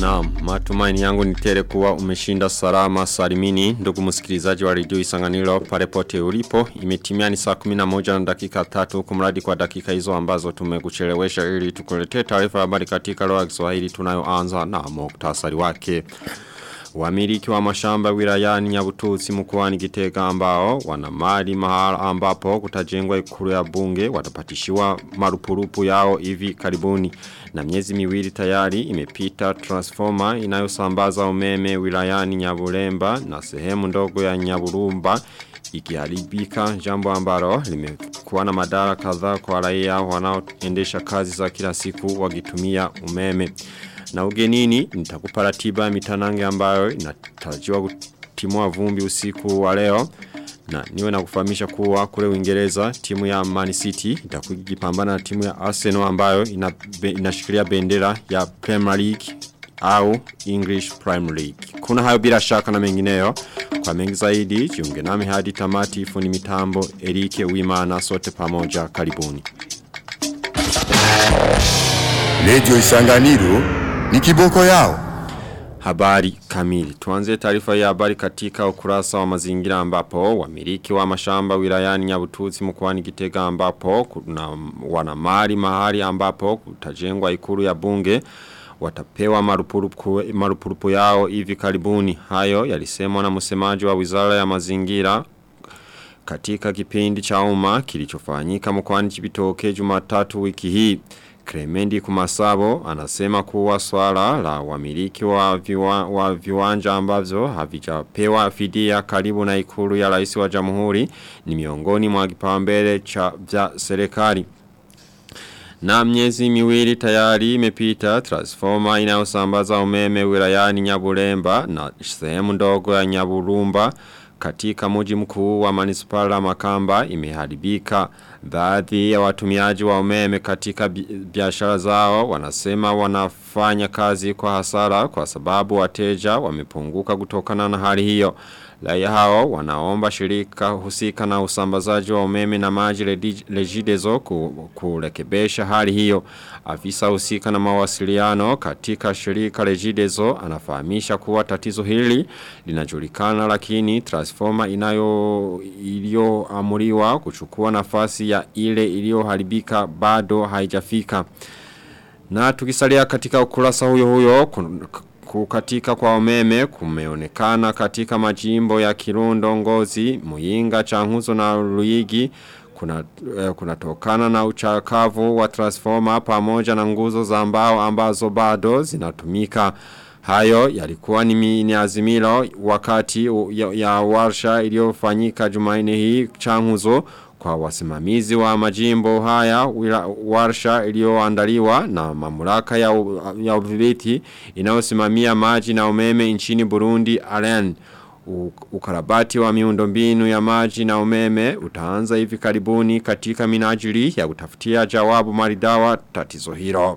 Naam, matumaini yangu ni tele kuwa umeshinda salama salimini ndugu msikilizaji wa redio Isanganiro pale pote ulipo. Imetimia ni saa 11 na dakika 3 kumradi kwa dakika hizo ambazo tumekuchelewesha ili tukuletee taarifa habari katika lugha ya Kiswahili tunayoanza na muktasari wake. Wamiliki wa mashamba wilayani Nyabututsi mkoani Gitega ambao wana mali mahala ambapo kutajengwa ikulu ya bunge watapatishiwa marupurupu yao hivi karibuni na miezi miwili tayari imepita transformer inayosambaza umeme wilayani Nyaburemba na sehemu ndogo ya Nyaburumba ikiharibika jambo ambalo limekuwa na madara kadhaa kwa raia wanaoendesha kazi za kila siku wakitumia umeme. Na ugenini nitakupa ratiba mitanange ambayo inatarajiwa kutimua vumbi usiku wa leo. Na niwe na kufahamisha kuwa kule Uingereza timu ya Man City itakuwa ikipambana na timu ya Arsenal ambayo inashikilia bendera ya Premier League au English Premier League. Kuna hayo bila shaka na mengineyo. Kwa mengi zaidi, jiunge nami hadi tamati fundi mitambo Erike Wimana sote pamoja karibuni. Lejo Isanganiro ni kiboko yao. Habari kamili. Tuanze taarifa ya habari katika ukurasa wa mazingira ambapo wamiliki wa mashamba wilayani Nyabututsi mkoani Gitega ambapo kuna wana mali mahali ambapo kutajengwa ikulu ya bunge watapewa marupurupu, marupurupu yao hivi karibuni. Hayo yalisemwa na msemaji wa Wizara ya Mazingira katika kipindi cha umma kilichofanyika mkoani Chibitoke Jumatatu wiki hii. Kremendi Kumasabo anasema kuwa swala la wamiliki wa, viwa, wa viwanja ambavyo havijapewa fidia karibu na ikulu ya rais wa jamhuri ni miongoni mwa kipaumbele cha vya serikali. Na miezi miwili tayari imepita transformer inayosambaza umeme wilayani Nyaburemba na sehemu ndogo ya Nyaburumba katika mji mkuu wa manispala makamba imeharibika. Baadhi ya watumiaji wa umeme katika biashara zao wanasema wanafanya kazi kwa hasara kwa sababu wateja wamepunguka kutokana na hali hiyo. Raia hao wanaomba shirika husika na usambazaji wa umeme na maji lejidezo kurekebesha hali hiyo. Afisa husika na mawasiliano katika shirika lejidezo anafahamisha kuwa tatizo hili linajulikana lakini transformer inayo iliyoamuriwa kuchukua nafasi ya ile iliyoharibika bado haijafika. Na tukisalia katika ukurasa huyo huyo kukatika kwa umeme kumeonekana katika majimbo ya Kirundo Ngozi, Muyinga, Changuzo na Ruigi kuna eh, kunatokana na uchakavu wa transformer pamoja na nguzo za mbao ambazo bado zinatumika. Hayo yalikuwa ni, ni azimilo wakati ya, ya warsha iliyofanyika Jumanne hii Changuzo kwa wasimamizi wa majimbo haya warsha iliyoandaliwa na mamlaka ya, ya udhibiti inayosimamia maji na umeme nchini Burundi Alen ukarabati wa miundombinu ya maji na umeme utaanza hivi karibuni katika minajili ya kutafutia jawabu maridawa tatizo hilo.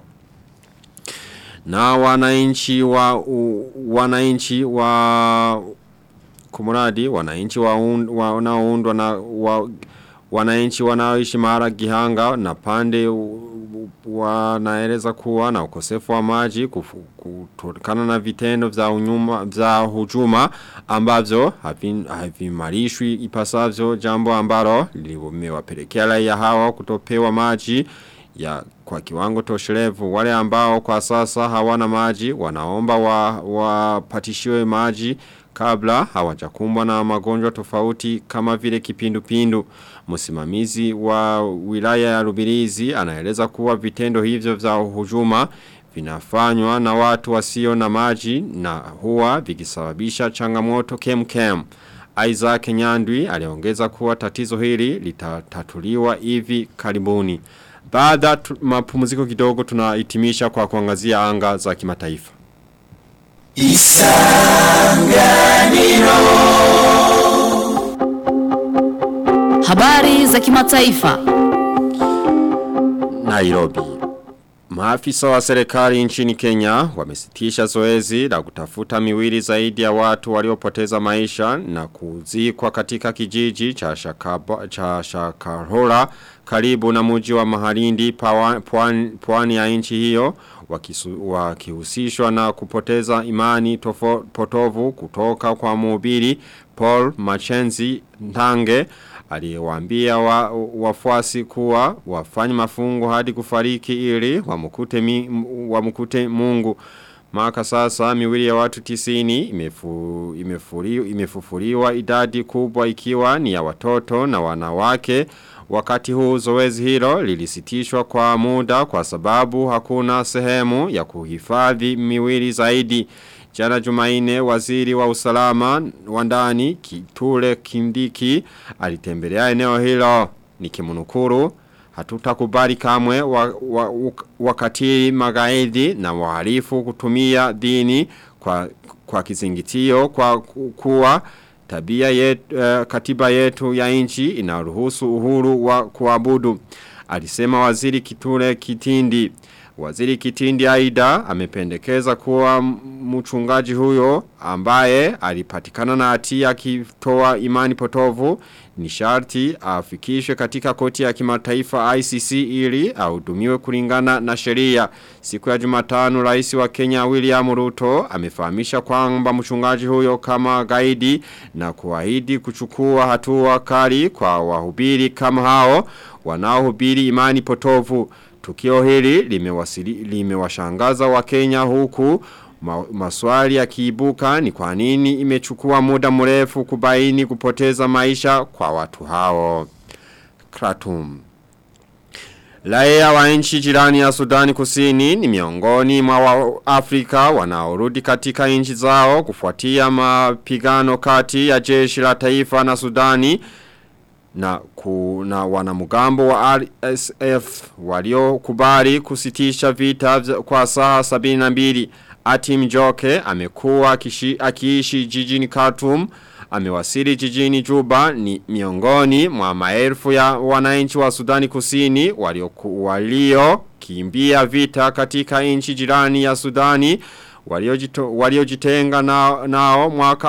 Na wananchi wa u, wananchi wa kumuradi wananchi wa wanaoundwa na wa, wananchi wanaoishi mahara gihanga na pande wanaeleza kuwa na ukosefu wa maji kutokana na vitendo vya unyuma vya hujuma ambavyo havimarishwi ipasavyo jambo ambalo limewapelekea raia hawa kutopewa maji ya kwa kiwango tosherevu wale ambao kwa sasa hawana maji wanaomba wapatishiwe wa maji kabla hawajakumbwa na magonjwa tofauti kama vile kipindupindu. Msimamizi wa wilaya ya Rubirizi anaeleza kuwa vitendo hivyo vya hujuma vinafanywa na watu wasio na maji na huwa vikisababisha changamoto kemkem. Isaac Nyandwi aliongeza kuwa tatizo hili litatatuliwa hivi karibuni. Baada mapumziko kidogo tunahitimisha kwa kuangazia anga za kimataifa. Isanganiro Habari za kimataifa Nairobi Maafisa wa serikali nchini Kenya wamesitisha zoezi la kutafuta miwili zaidi ya watu waliopoteza maisha na kuzikwa katika kijiji cha, Shakaba, cha Shakarola karibu na mji wa Mahalindi pwani, pwani ya nchi hiyo wakisu, wakihusishwa na kupoteza imani tofo, potovu kutoka kwa mhubiri Paul Machenzi Ntange aliyewaambia wa, wafuasi kuwa wafanye mafungo hadi kufariki ili wamkute mi, wamkute Mungu Maka sasa miwili ya watu tisini imefu, imefuriwa, imefufuriwa idadi kubwa ikiwa ni ya watoto na wanawake Wakati huu zoezi hilo lilisitishwa kwa muda kwa sababu hakuna sehemu ya kuhifadhi miwili zaidi. Jana jumaine waziri wa usalama wa ndani Kitule Kindiki alitembelea eneo hilo nikimnukuru hatutakubali kamwe wa, wa, wakati magaidi na wahalifu kutumia dini kwa, kwa kizingitio kwa kuwa tabia yetu, uh, katiba yetu ya nchi inaruhusu uhuru wa kuabudu. Alisema waziri Kitule Kitindi. Waziri Kitindi aida amependekeza kuwa mchungaji huyo ambaye alipatikana na hatia akitoa imani potovu ni sharti afikishwe katika koti ya kimataifa ICC ili ahudumiwe kulingana na sheria. Siku ya Jumatano rais wa Kenya William Ruto amefahamisha kwamba mchungaji huyo kama gaidi na kuahidi kuchukua hatua kali kwa wahubiri kama hao wanaohubiri imani potovu. Tukio hili limewashangaza lime wa Kenya huku ma, maswali ya kiibuka ni kwa nini imechukua muda mrefu kubaini kupoteza maisha kwa watu hao. Kratum. Laia wa nchi jirani ya Sudani kusini ni miongoni mwa wa Afrika wanaorudi katika nchi zao kufuatia mapigano kati ya jeshi la taifa na Sudani na kuna wanamugambo wa RSF walio kubali kusitisha vita kwa saa 72 Atim Joke amekuwa akiishi jijini Khartoum amewasili jijini Juba ni miongoni mwa maelfu ya wananchi wa Sudani Kusini walio walio kimbia vita katika nchi jirani ya Sudani waliojitenga nao, nao mwaka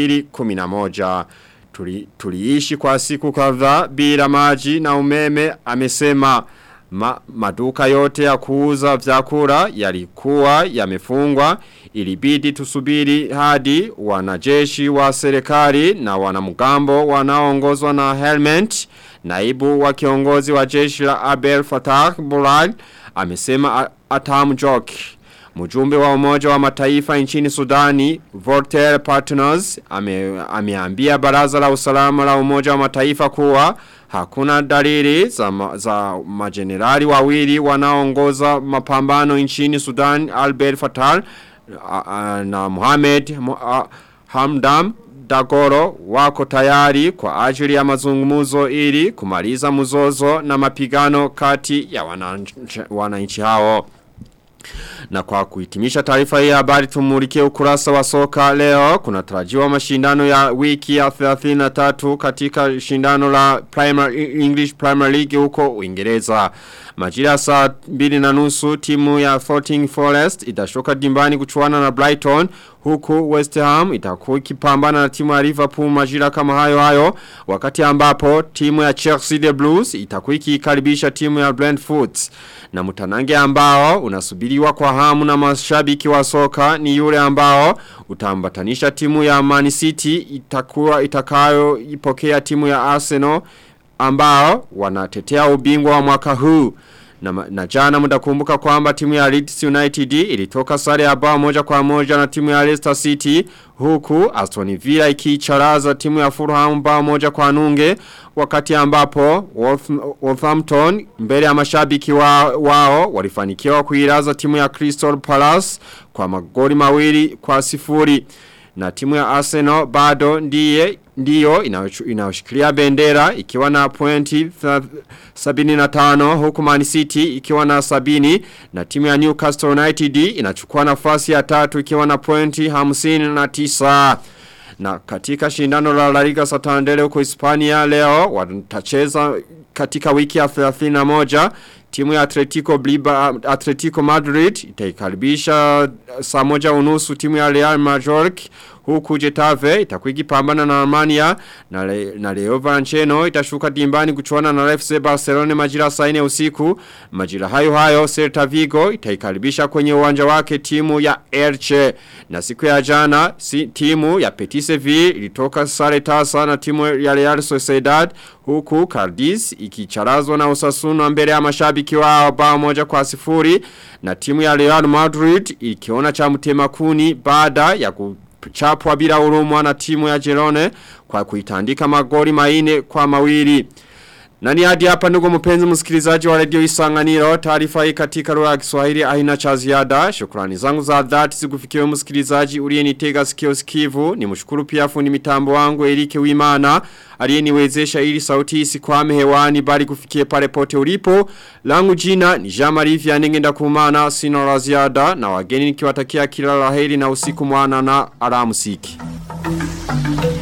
2011 Tuli, tuliishi kwa siku kadhaa bila maji na umeme amesema ma, maduka yote ya kuuza vyakula yalikuwa yamefungwa ilibidi tusubiri hadi wanajeshi wa serikali na wanamgambo wanaoongozwa na Helmet naibu wa kiongozi wa jeshi la Abel Fattah Burhan amesema Atam Joki Mjumbe wa umoja wa mataifa nchini Sudani, Voltaire Partners, ame, ameambia baraza la usalama la umoja wa mataifa kuwa hakuna dalili za, ma, za majenerali wawili wanaongoza mapambano nchini Sudan, Albert Fatal na Mohamed Hamdam Dagoro wako tayari kwa ajili ya mazungumuzo ili kumaliza mzozo na mapigano kati ya wananchi hao. Na kwa kuhitimisha taarifa hii habari tumulike ukurasa wa soka leo. Kuna tarajiwa mashindano ya wiki ya 33 katika shindano la Premier, English Premier League huko Uingereza. Majira saa mbili na nusu timu ya 14 Forest itashoka dimbani kuchuana na Brighton huku West Ham itakuwa ikipambana na timu ya Liverpool majira kama hayo hayo wakati ambapo timu ya Chelsea the Blues itakuwa ikikaribisha timu ya Brentford na mtanange ambao unasubiriwa kwa hamu na mashabiki wa soka ni yule ambao utambatanisha timu ya Man City itakuwa itakayo ipokea timu ya Arsenal ambao wanatetea ubingwa wa mwaka huu na, na jana mtakumbuka kwamba timu ya Leeds United ilitoka sare ya bao moja kwa moja na timu ya Leicester City huku Aston Villa ikicharaza timu ya Fulham bao moja kwa nunge wakati ambapo Wolverhampton mbele ya mashabiki wa, wao walifanikiwa kuiraza timu ya Crystal Palace kwa magoli mawili kwa sifuri na timu ya Arsenal bado ndiye ndiyo inayoshikilia bendera ikiwa na pointi 75 huku Man City ikiwa na sabini na timu ya Newcastle United inachukua nafasi ya tatu ikiwa na pointi 59 na katika shindano la La Liga Santander huko Hispania leo watacheza katika wiki ya 31 timu ya Atletico Bliba, Atletico Madrid itaikaribisha saa moja unusu timu ya Real Majorque huku Getafe itakuwa ikipambana na Armania na, le, na Leo Valenciano itashuka dimbani kuchuana na FC Barcelona majira saa 4 usiku majira hayo hayo Celta Vigo itaikaribisha kwenye uwanja wake timu ya Elche na siku ya jana si, timu ya Betis Sevilla ilitoka sare tasa na timu ya Real Sociedad huku Cadiz ikicharazwa na Osasuna mbele ya mashabiki wao bao moja kwa sifuri na timu ya Real Madrid ikiona cha mtema kuni baada ya ku chapwa bila urumwa na timu ya Girone kwa kuitandika magori maine kwa mawili. Nani hadi hapa ndugu mpenzi msikilizaji wa radio Isanganiro taarifa hii katika lugha ya Kiswahili aina cha ziada. Shukrani zangu za dhati zikufikiwe msikilizaji uliyenitega sikio sikivu. Nimshukuru pia fundi mitambo wangu Erike Wimana aliyeniwezesha ili sauti isikwame hewani bali kufikie pale pote ulipo. Langu jina ni Jean-Marie Vianney kumana sina la ziada na wageni nikiwatakia kila laheri na usiku mwana na alamusiki. Thank you.